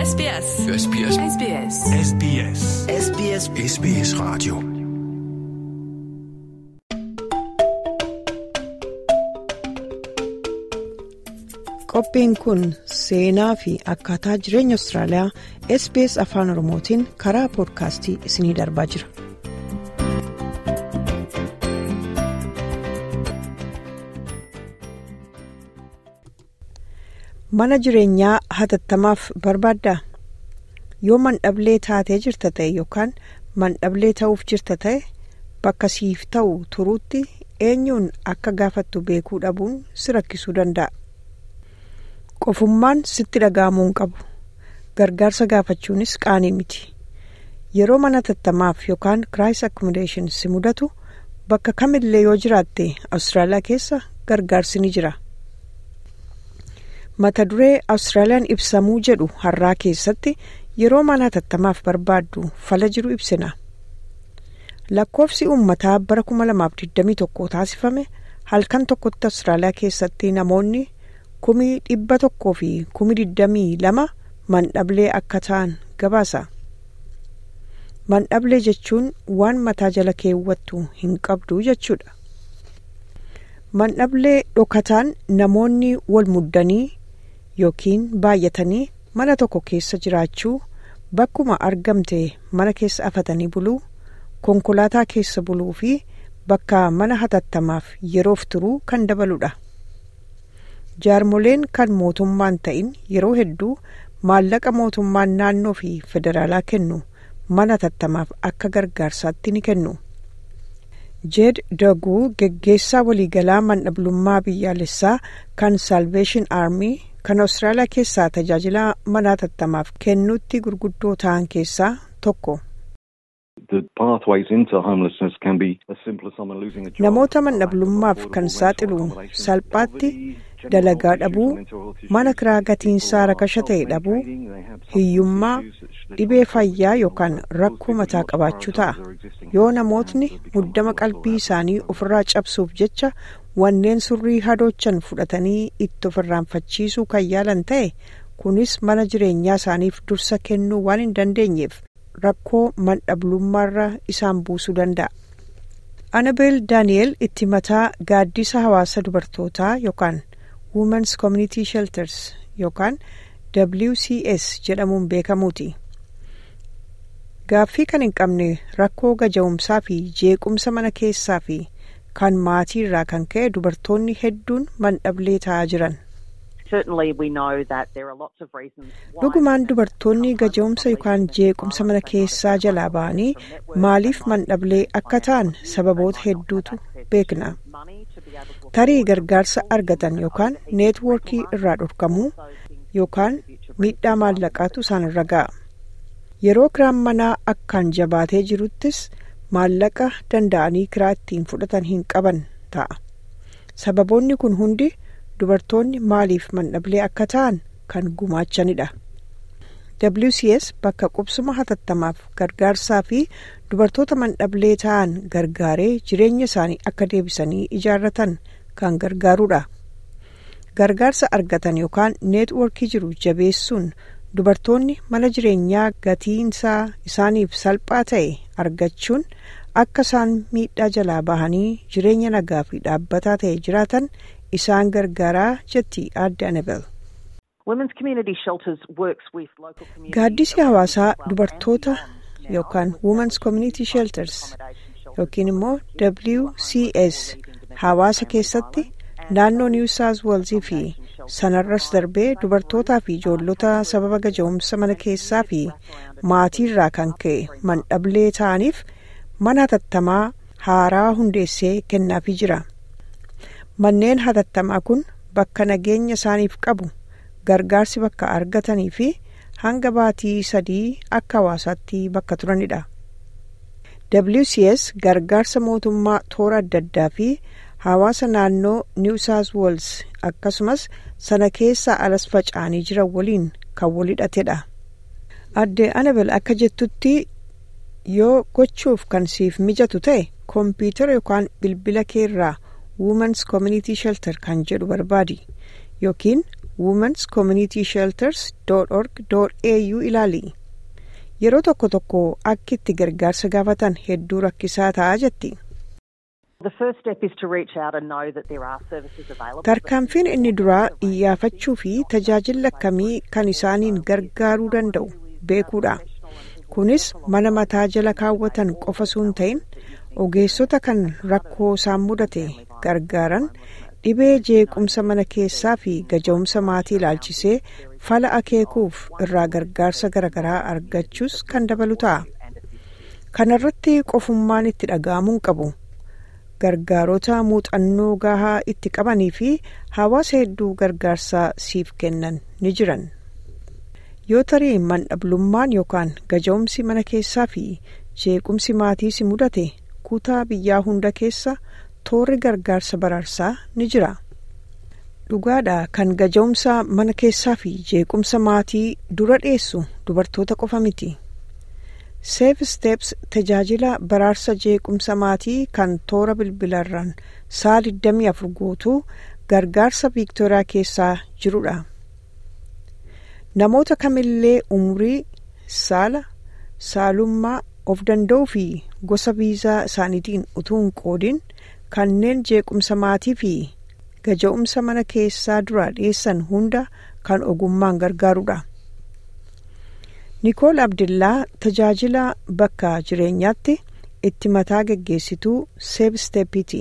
SBS. SBS. SBS. SBS. SBS SBS Radio. Qophiin kun seenaa fi akkaataa jireenya Austraaliyaa SBS Afaan Oromootiin karaa poodkaastii isiniif darbaa jira. Mana jireenyaa hatattamaaf barbaaddaa? Yoo mandhablee taatee jirta ta'e yookaan mandhablee ta'uuf jirta ta'e bakka siif ta'u turuutti eenyuun akka gaafattu beekuu dhabuun si rakkisuu danda'a. Qofummaan sitti dhaga'amuu hin qabu. Gargaarsa gaafachuunis qaanii miti. Yeroo mana hatattamaaf yookaan kiraayis akkomodeeshin si mudatu bakka kamillee yoo jiraatte Awustiraaliyaa keessa gargaarsi ni jira. Mata duree Awustiraaliyaan ibsamuu jedhu har'aa keessatti yeroo mana hatattamaaf barbaaddu fala jiru ibsina. Lakkoofsi uummataa bara 2021 taasifame halkan tokkotti Awustiraaliyaa keessatti namoonni kumii dhibba tokkoo fi kumii digdamii lama mandhablee akka ta'an gabaasa. Mandhablee jechuun waan mataa jala keewwattu hin qabdu jechuudha. Mandhablee dhokataan namoonni wal muddanii yookiin baay'atanii mana tokko keessa jiraachuu bakkuma argamte mana keessa afatanii buluu konkolaataa keessa buluu fi bakka mana hatattamaaf yeroof turuu kan dabaludha. jaarmoleen kan mootummaan ta'in yeroo hedduu maallaqa mootummaan naannoo fi federaalaa kennu mana hatattamaaf akka gargaarsaatti ni kennu. jeed daguu geggeessaa waliigalaa mandhablummaa biyyaalessaa kan salveeshin aarmii kan awustiraaliyaa keessaa tajaajila mana hatattamaaf kennuutti gurguddoo ta'an keessaa tokko. namoota mandhablummaaf kan saaxilu salphaatti dalagaa dhabuu mana kiraa gatiinsaa rakasha ta'e dhabuu hiyyummaa dhibee fayyaa yookaan rakkoo mataa qabaachuu ta'a yoo namootni muddama qalbii isaanii ofirraa cabsuuf jecha wanneen surrii hadoochan fudhatanii itti ofirraanfachiisuu kan yaalan ta'e kunis mana jireenyaa isaaniif dursa kennuu waan hin dandeenyeef rakkoo mandhablummaarra isaan buusuu danda'a. Anabel Daani'el itti mataa gaaddisa hawaasa dubartootaa yookaan Women's Community Shelters yookaan WCS jedhamuun beekamuuti. Gaaffii kan hin qabne rakkoo gaja'umsaa fi jeequmsa mana keessaa fi kan maatii irraa kan ka'e dubartoonni hedduun mandhablee ta'aa jiran. Dhugumaan dubartoonni gaja'umsa yookaan jeequmsa mana keessaa jalaa ba'anii maaliif mandhablee akka ta'an sababoota hedduutu beekna. Tarii gargaarsa argatan yookaan neetwoorkii irraa dhorkamuu yookaan miidhaa maallaqaatu isaan irra ga'a. Yeroo kiraan manaa akkaan jabaatee jiruttis maallaqa danda'anii kiraa ittiin fudhatan hin qaban ta'a. Sababoonni kun hundi dubartoonni maaliif mandhablee akka ta'an kan gumaachanidha. WCS bakka qubsuma hatattamaaf gargaarsaa fi dubartoota mandhablee ta'an gargaaree jireenya isaanii akka deebisanii ijaarratan kan gargaarudha. Gargaarsa argatan yookaan neetwoorkii jiru jabeessuun dubartoonni mana jireenyaa gatiinsaa isaaniif salphaa ta'e argachuun akka isaan miidhaa jalaa bahanii jireenya nagaa fi dhaabbataa ta'e jiraatan isaan gargaaraa jetti aadde Anabel. Gaaddisi hawaasaa dubartoota yookaan Women's Community Shelters yookiin immoo WCS hawaasa keessatti naannoo New South Wales fi sanarras darbee dubartootaa fi ijoollota sababa gaja'umsa mana keessaa fi maatii irraa kan ka'e mandhablee ta'aniif mana hatattamaa haaraa hundeessee kennaafii jira. Manneen hatattamaa kun bakka nageenya isaaniif qabu gargaarsi bakka argatanii fi hanga baatii sadii akka hawaasaatti bakka turanidha. WCS gargaarsa mootummaa toora adda addaa fi hawaasa naannoo New South Wales akkasumas sana keessaa alas faca'anii jiran waliin kan wal hidhatedha. Aadde Anabel akka jettutti yoo gochuuf kan siif mijatu ta'e kompiitara yookaan bilbila keerraa Women's Community Shelter kan jedhu barbaadi yookiin womens community shelters org au ilaali yeroo tokko tokko akka itti gargaarsa gaafatan hedduu rakkisaa ta'aa jetti. tarkaanfiin inni duraa iyyaafachuu fi tajaajila akkamii kan isaaniin gargaaruu danda'u beekuudha kunis mana mataa jala kaawwatan qofa sun ta'in ogeessota kan rakkoo isaan mudate gargaaran dhibee jeequmsa mana keessaa fi gaja'umsa maatii ilaalchisee fala akeekuuf irraa gargaarsa garaagaraa argachuus kan dabalu ta'a kanarratti qofummaan itti dhaga'amuu qabu. gargaarota muuxannoo gahaa itti qabanii fi hawaasa hedduu gargaarsaa siif kennan ni jiran yoo tarii mandhablummaan yookaan gaja'umsi mana keessaa fi jeequmsi maatii si mudate kutaa biyyaa hunda keessa toorri gargaarsa baraarsaa ni jira dhugaadha kan gaja'umsa mana keessaa fi jeequmsa maatii dura dhiyeessu dubartoota qofa miti. safe steps tajaajila baraarsa jeequmsa maatii kan toora bilbilarraan sa'a 24 guutuu gargaarsa viiktooriyaa keessaa jirudha namoota kamillee umrii saala saalummaa of danda'uu fi gosa viizaa isaaniitiin utuu hin qoodin kanneen jeequmsa maatii fi gaja'umsa mana keessaa dura dhiyeessan hunda kan ogummaan gargaarudha. nikool abdillaa tajaajila bakka jireenyaatti itti mataa geggeessituu seef steepiti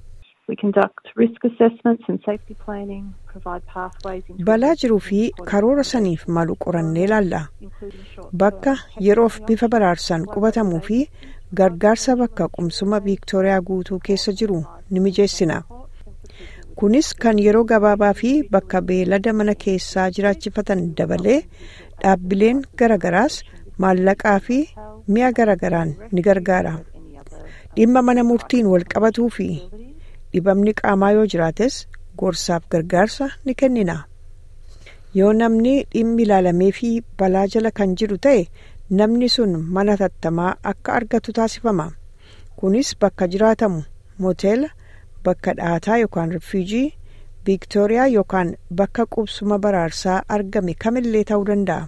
balaa jiruu fi karoora saniif malu qorannee ilaalla bakka yeroof bifa baraarsaan qubatamuu fi gargaarsa bakka qubsuma viiktooriyaa guutuu keessa jiru ni mijeessina kunis kan yeroo gabaabaa fi bakka beelada mana keessaa jiraachifatan dabalee dhaabbileen garagaraas maallaqaa fi mi'a garagaraan ni gargaara dhimma mana murtiin wal qabatuu fi dhibamni qaamaa yoo jiraates gorsaaf gargaarsa ni kennina yoo namni dhimmi ilaalamee fi balaa jala kan jiru ta'e namni sun mana tattamaa akka argatu taasifama kunis bakka jiraatamu mooteela bakka dhaataa yookaan rifiijii viiktooriyaa yookaan bakka qubsuma baraarsaa argame kamillee ta'uu danda'a.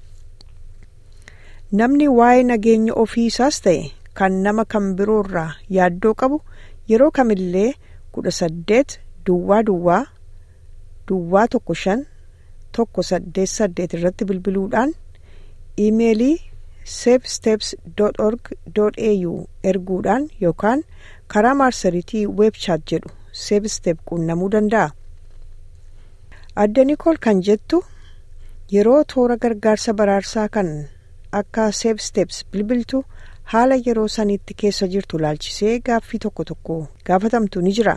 namni waa'ee nageenya ofiisaas ta'e kan nama kan biroorraa yaaddoo qabu yeroo kamillee kudha saddeet duwwaa duwwaa duwwaa tokko shan tokko saddeet saddeet irratti bilbiluudhaan iimeelii safesteps org au erguudhaan yookaan karaa maarsariitii weebchaat jedhu safestep quunnamuu danda'a. adda nikool kan jettu yeroo toora gargaarsa baraarsaa kan akka safesteps bilbiltu haala yeroo sanitti keessa jirtu laalchisee gaaffii tokko tokko gaafatamtu ni jira.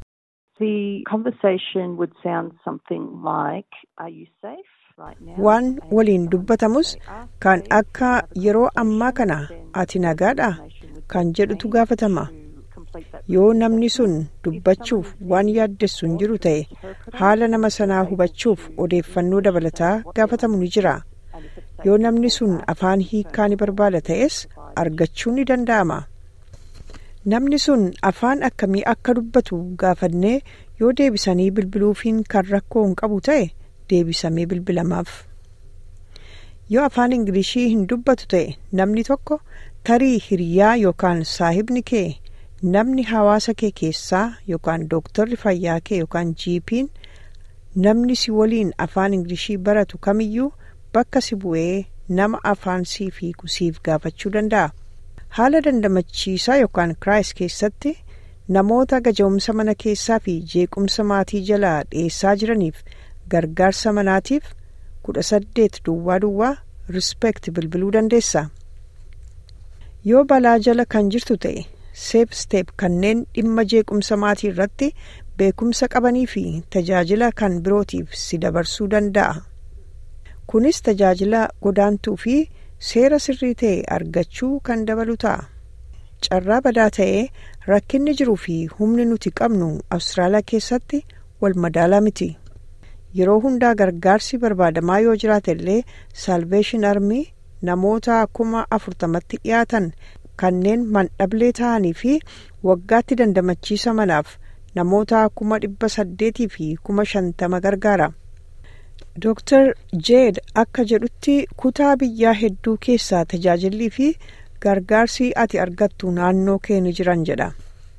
waan waliin dubbatamus kan akka yeroo ammaa kana ati nagaadha kan jedhutu gaafatama yoo namni sun dubbachuuf waan yaaddessu hin jiru ta'e haala nama sanaa hubachuuf odeeffannoo dabalataa gaafatamu ni jira yoo namni sun afaan hiikaa ni barbaada ta'es argachuu ni danda'ama namni sun afaan akkamii akka dubbatu gaafannee yoo deebisanii bilbiluufiin kan rakkoo hin qabu ta'e deebisamee bilbilamaaf yoo afaan ingilishii hin dubbatu ta'e namni tokko tarii hiriyaa yookaan saahibni kee namni hawaasa kee keessaa yookaan dooktarri fayyaa kee yookaan jiipiin namni si waliin afaan ingilishii baratu kamiyyuu bakka si bu'ee nama afaan siif hiiku siif gaafachuu danda'a. haala dandamachiisaa yookaan kiraayis keessatti namoota gaja'umsa mana keessaa fi jeequmsa maatii jalaa dhiyeessaa jiraniif gargaarsa manaatiif kudha saddeet duwwaa duwwaa rispeekt bilbiluu dandeessa. yoo balaa jala kan jirtu ta'e seef steep kanneen dhimma jeequmsa maatii irratti beekumsa qabanii fi tajaajila kan birootiif si dabarsuu danda'a. kunis tajaajila godaantuu fi seera sirrii ta'e argachuu kan dabalu ta'a. carraa badaa ta'ee rakkinni jiruu fi humni nuti qabnu awustiraaliyaa keessatti wal madaalaa miti. yeroo hundaa gargaarsi barbaadamaa yoo jiraate illee saalveeshin armii namoota kuma afurtamatti dhiyaatan kanneen mandhablee ta'anii fi waggaatti dandamachiisa manaaf namoota kuma dhibba saddeetii fi kuma shantama gargaara. Dr. Jeed akka jedhutti kutaa biyyaa hedduu keessaa tajaajillii fi gargaarsi ati argattu naannoo kee ni jiran jedha.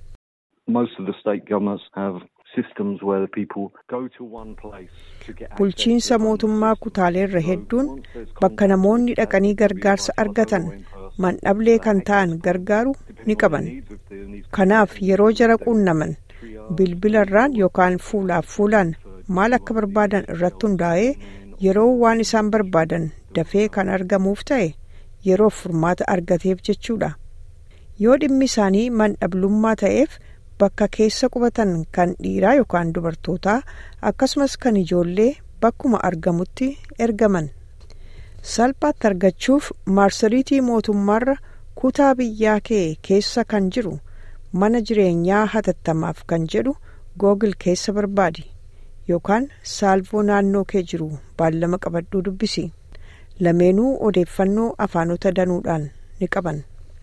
Bulchiinsa mootummaa kutaaleerra hedduun bakka namoonni dhaqanii gargaarsa argatan mandhablee kan ta'an gargaaru ni qaban. Kanaaf yeroo jara qunnaman bilbilarraan yookaan fuulaaf fuulaan maal akka barbaadan irratti hundaa'ee yeroo waan isaan barbaadan dafee kan argamuuf ta'e yeroo furmaata argateef jechuudha. Yoo dhimmi isaanii mandhablummaa ta'eef bakka keessa qubatan kan dhiiraa yookaan dubartootaa akkasumas kan ijoollee bakkuma argamutti ergaman. Salphaatti argachuuf marsariitii mootummaarra kutaa biyyaa kee keessa kan jiru mana jireenyaa hatattamaaf kan jedhu googil keessa barbaadi. yookaan saalvoo naannoo kee jiru baallama qabadhuu dubbisi lameenuu odeeffannoo afaanota danuudhaan ni qaban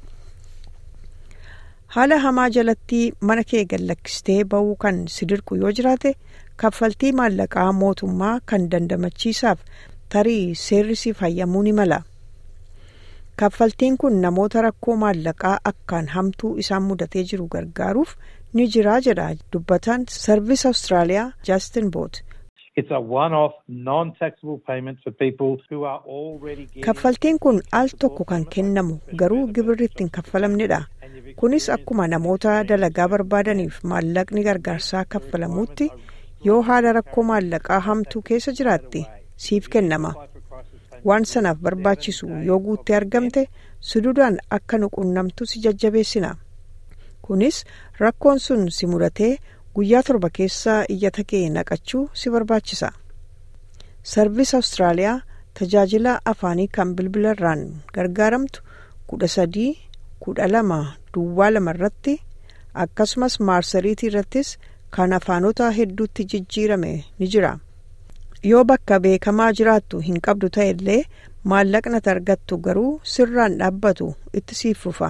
haala hamaa jalatti mana kee gallakkistee ba'uu kan si dirqu yoo jiraate kaffaltii maallaqaa mootummaa kan dandamachiisaaf tarii seerri siif hayyamuu ni mala kaffaltiin kun namoota rakkoo maallaqaa akkaan hamtuu isaan mudatee jiru gargaaruuf ni jiraa jedha dubbataan sarvis awustiraaliyaa jaastin boot kaffaltiin kun al tokko kan kennamu garuu gibirri ittiin kaffalamnedha kunis akkuma namoota dalagaa barbaadaniif maallaqni gargaarsaa kaffalamuutti yoo haala rakkoo maallaqaa hamtuu keessa jiraatte siif kennama waan sanaaf barbaachisu yoo guuttee argamte sududaan akka nu qunnamtu si jajjabeessina kunis rakkoon sun si mudatee guyyaa torba keessa iyyata kee naqachuu si barbaachisa sarvis awustiraaliyaa tajaajila afaanii kan bilbilarraan gargaaramtu kudha sadii kudha lama duwwaa lama irratti akkasumas maarsariitii irrattis kan afaanota hedduutti jijjiirame ni jira yoo bakka beekamaa jiraattu hin qabdu ta'e illee maallaqni argattu garuu sirraan dhaabbatu itti siif fufa.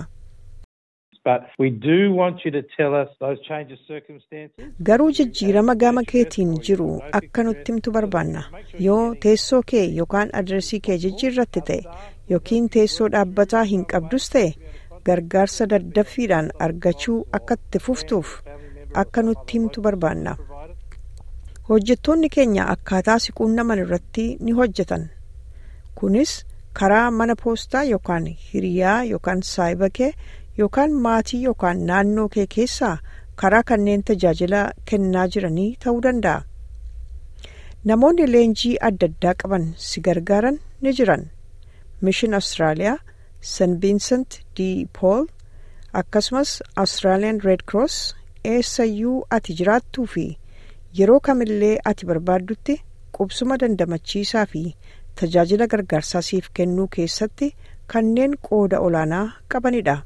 garuu jijjiirama gama keetiin jiru akka nutti himtu barbaanna yoo teessoo kee yookaan adresii kee jijjiirratti ta'e yookiin teessoo dhaabbataa hin qabdus ta'e gargaarsa daddaffiidhaan argachuu akka itti fuftuuf akka nutti himtu barbaanna hojjettoonni keenya akkaataa si quunnaman irratti ni hojjetan kunis karaa mana poostaa yookaan hiriyaa yookaan saayibakee yookaan maatii yookaan naannoo kee keessaa karaa kanneen tajaajila kennaa jiranii ta'uu danda'a. Namoonni leenjii adda addaa qaban si gargaaran ni jiran. Mishin Austraaliyaa, St. Vincent de Paul akkasumas Australian Red Cross eessayyuu ati jiraattuu fi yeroo kamillee ati barbaaddutti qubsuma dandamachiisaa fi tajaajila gargaarsaa siif kennuu keessatti kanneen qooda olaanaa qabanidha.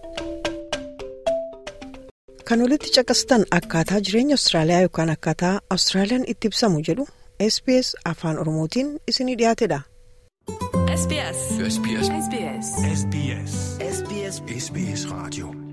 kan olitti caqastan akkaataa jireenya Awustiraaliyaa yookaan akkaataa Awustiraaliyaan itti ibsamu jedhu SBS afaan Oromootiin isinii dhiyaatedha. SBS. SBS. SBS. SBS. SBS. SBS. Radio.